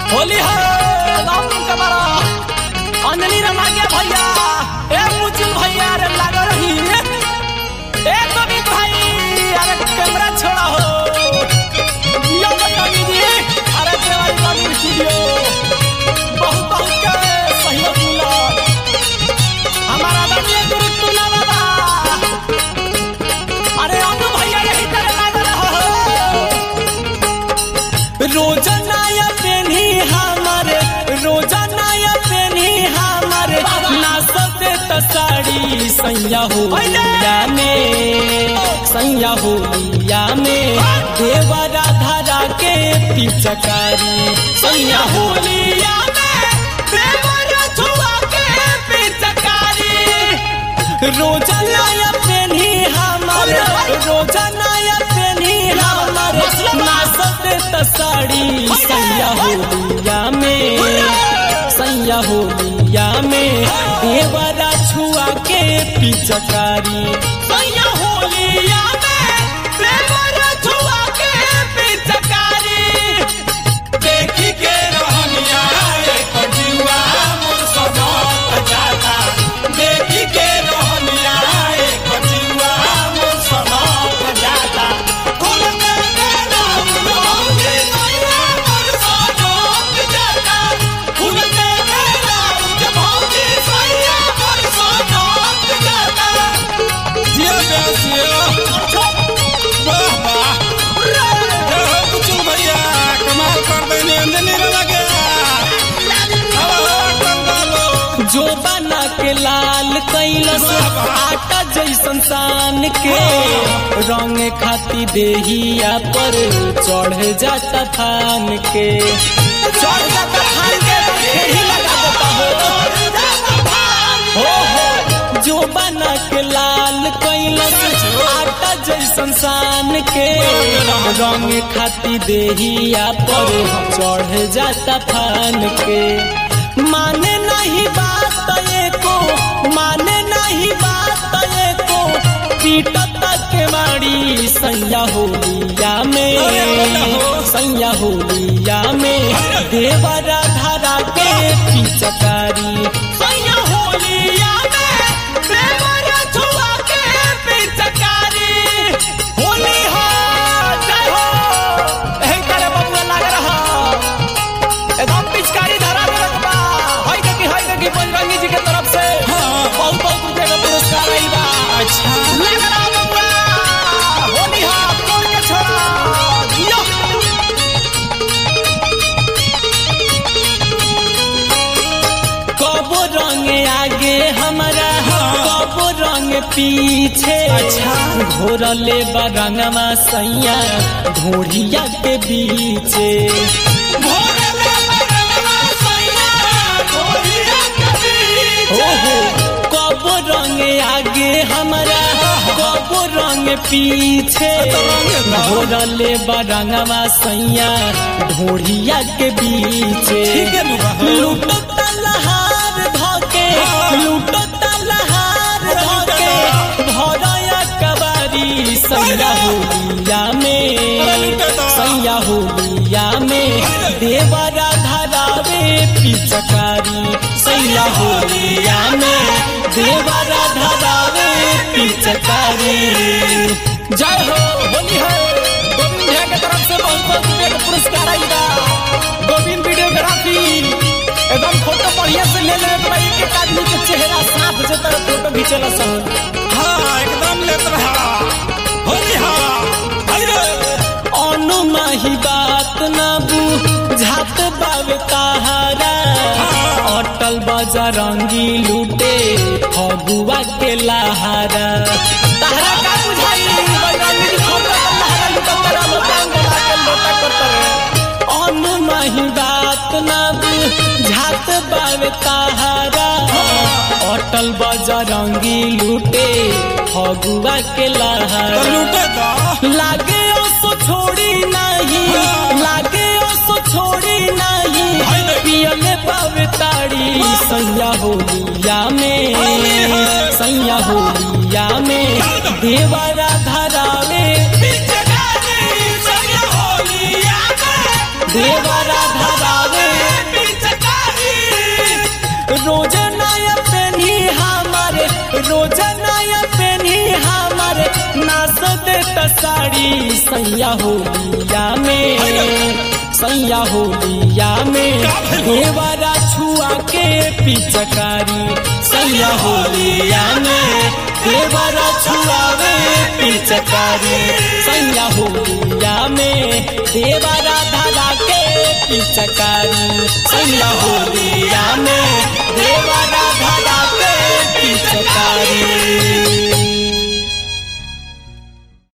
होली है राम के बड़ा अंजलि रमा के भैया ए मुचुल भैया रे लाग रही ए कवि भाई अरे कैमरा छोड़ा हो यो कवि जी अरे देवाली कवि स्टूडियो बहुत बहुत के सहयोग मिला हमारा आदरणीय गुरु तुला बाबा अरे अनु भैया यही तरह लाग रहा हो रोजाना पेनी हमारे रोजाना पेनी हमारे नाचते त साड़ी सैया होलिया में सैया होलिया में देवा राधा रा के पिचकारी सैया होलिया में देवा राधुआ के पिचकारी रोजाना पेनी हमारे रोजाना पेनी हमारे नाचते त साड़ी सैया होलिया में सैया होलिया में देवरा छुआ के पिचकारी सैया होलिया में देवरा छुआ के पिचकारी देखी के रहनिया एक जुआ मोर सनत जाता देखी के रहनिया एक जुआ मोर सनत जाता कुल के मेरा उलौंगे नैया मोर सनत जाता कुल के मेरा उलौंगे सैया मोर सनत जाता जिया बेसिया वाह वाह जय हो कुचुल भैया कमाल कर देने अंजनी रमा के हवा कंगालो जो बना के लाल कैलस आटा जैसन सान के रंग खाती देहिया पर चढ़ जाता थान के चढ़ जाता थान के खेही लगा देता हो हो हो जो बना के लाल कैलस आटा जैसन सान के रंग खाती देहिया पर चढ़ जाता थान के माने नहीं बात एको माने नहीं बात एको पीटत के मारी सैया होलिया में सैया होलिया में देवरा धारा के पिचकारी सैया होलिया में देवरा छुआ के पिचकारी होली हो जय हो एही करे बबुआ लाग रहा एकदम पिचकारी धरा देलक बा हई देखी हई देखी बजरंगी जी के तरफ से बहुत बहुत रुपए का पुरस्कार आइल बा अच्छा लग रहा बबुआ होली हा तोड़ के छोड़ा जियो कबो रंग आगे हमारा कबो रंग पीछे अच्छा घोरले बरंगमा सैया ढोढ़िया के बीचे ओहो कबो रंग आगे हमारा कबो रंग पीछे घोरले बरंगमा सैया ढोढ़िया के बीचे ठीक है नुबा। लूटो तलहार धके लूटो तलहार धके भरया कबारी सैया होलिया में सैया होलिया में देवरा धरावे पिचकारी सैया होलिया में देवरा धरावे पिचकारी जय हो होली है गोविंद भैया के तरफ से बहुत बहुत रुपये का पुरस्कार आएगा गोविंद वीडियोग्राफी एकदम फोटो बढ़िया से ले ले तो एक एक आदमी के चेहरा साफ जो तरह फोटो खींचेला सब हाँ एकदम लेत रहा होली हा अरे अनु माही बात ना बुझात बावे ताहारा अटल बजरंगी लूटे फगुआ के लहारा ताहरा का बुझाई बजरंगी जी फगुआ के लहारा लूटत तेरा लोटांग बना के लोटा करत रे अनु माही बात ना बुझात बावे ताहारा अटल बजरंगी लूटे फगुआ के तो लहारा लूटे तो लागे ओसो छोड़ी नहीं लागे ओसो छोड़ी नहीं पियले पावे ताड़ी सैया होलिया में सैया होलिया में देवरा धरावे पिचकारी सैया होलिया में देवरा धरावे रोज नया पेनी हमारे रोज नया पेनी हमारे नाच देता साड़ी सैया होलिया में सैया होलिया में देवरा छुआ के पिचकारी सैया होलिया में देवरा छुआवे पिचकारी सैया होलिया में देवरा धरा के पिचकारी सैया होलिया में देवरा